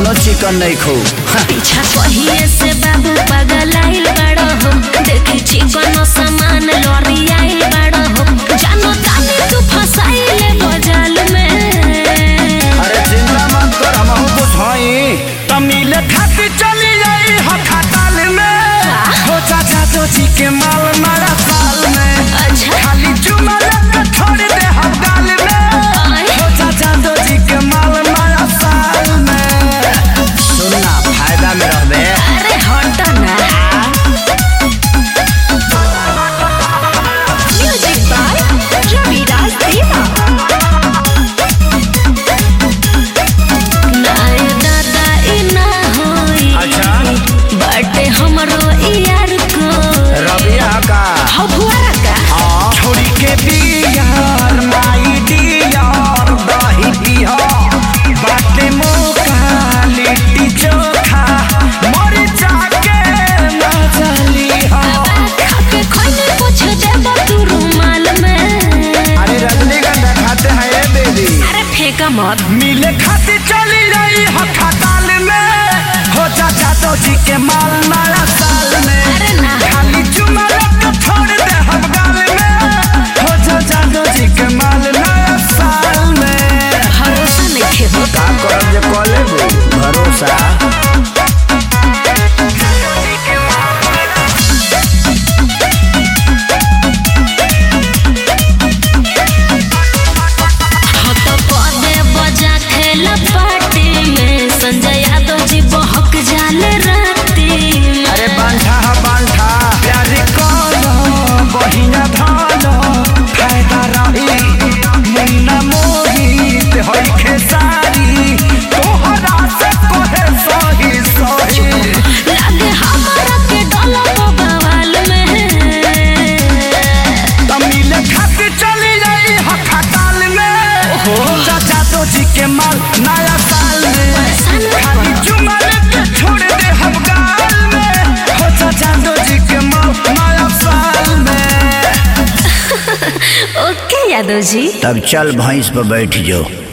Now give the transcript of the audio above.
तनो चिकन नहीं खो पीछा कहिए से बाबू पागल आइल बड़ो हो देखी चिकन सामान लॉरी आइल बड़ो हो जानो तानी तू फसाइले बजाल में अरे चिंता मत कर हम बुझाई तमिल खाती चली जाई हो खटाल में हो चाचा चोची के माल मारा साल में अच्छा खाली चुमा लगा छोड़ दे हम गाल में आए हो चाचा चोची के माल मारा साल में सुनना फायदा में रहबे अरे हट ना म्यूजिक बाय रविराज देवा नाय दादा ई ना होई अच्छा बाटे हमरो यार को रबिया का हो फुआरा का हाँ छोड़ी के बियार माई डियार दही पिया बाटे मौका लिट्टी चोखा मर जाके ना चली हो खाके खोइने पूछ देबो तू रुमाल में अरे रजनीगंधा खाते हैं ये बेबी अरे फेंका मत मिले खाती चली रही हो खटाल में हो चाचा तो जी के माल नया साल में अरे ना खाली चुमा लगा छोड़ दे हम गाल में हो चाचा तो जी के माल नया साल में भरोसा नहीं खेबो का करब जे कॉले भरोसा हो तो पदे बजा खेल पार्टी में संजय यादव जी बहक जाले राती में अरे बांठा हा बांठा प्यार करो बहिना धनो फायदा रही मुन्ना मोहित होई खेसारी तोहरा से कोहे सही सही लागे हमारा के डोला बवाल में तमिल खाती चली जाई हो खटाल में हो चाचा तो जी के माल नया साल में खाली चुमा लेके छोड़ दे हम गाल में हो चाचा तो जी के माल नया साल में ओके यादव जी तब चल भैंस पर बैठ जाओ